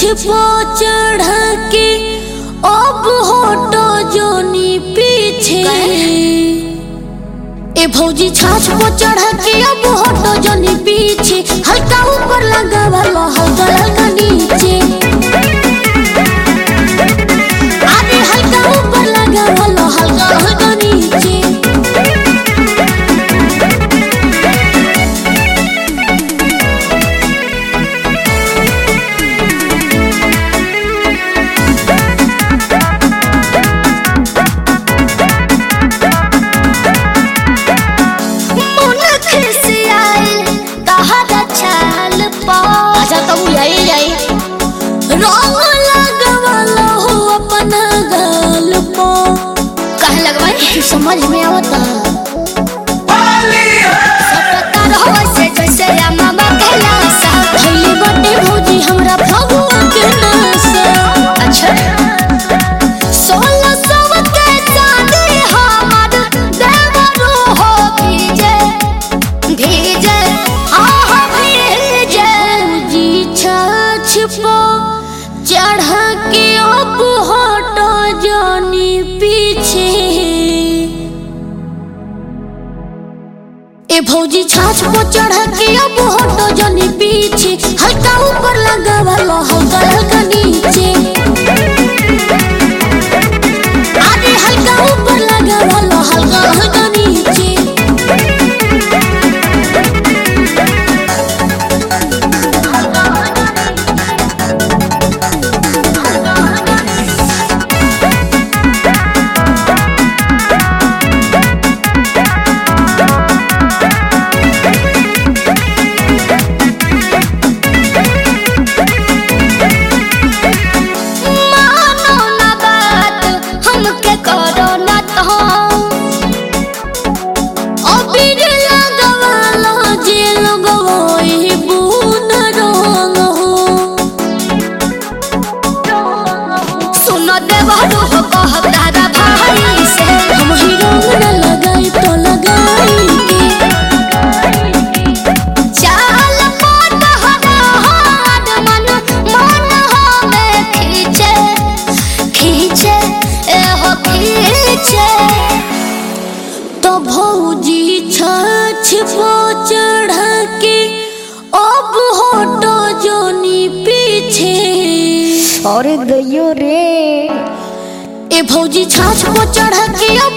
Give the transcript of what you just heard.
पो चढ़ के अब होटो जोनी पीछे ए भौजी छाछ पो चढ़ के अब होटो जोनी पीछे हल्का ऊपर लगा वाला हल्का हल्का नीचे अरे हल्का ऊपर लगा वाला हल्का हल्का नीचे मुनख से आइल तहरा छाल पा अच्छा तब यही जाई रंग लगवाला हो अपन गाल पो कहे लगवाई समझ में आवता सटता रहो से जैसे मामा के लासा भइले बटे भौजी हमरा भगवा के नासा अच्छा सोलह सौ के चांदी हमर देवरू हो भीजे भीजे आह भीजे जी छछ पो चढ़ के अब हटो जानी पीछे ए भौजी छाछ पो चढ़ के अब हटो जानी पीछे हल्का ऊपर लगा वाला हल्का हल्का नीचे आगे हल्का ऊपर लगा वाला हल्का हल्का नीचे मानो ना बात हमके करो ना तो अबीर लगवालो जे लगवई बुन रंग हो सुनो देवरू हो कहब दादा भाई से हम ही रंग न लगाई तो लगाई के चाल पात हमार मन मन हमें खींचे खींचे ए हो खींचे तो भौजी छछ पो चढ़ के अब होटो जोनी पीछे अरे गयो रे ए भौजी छाछ पो चढ़ के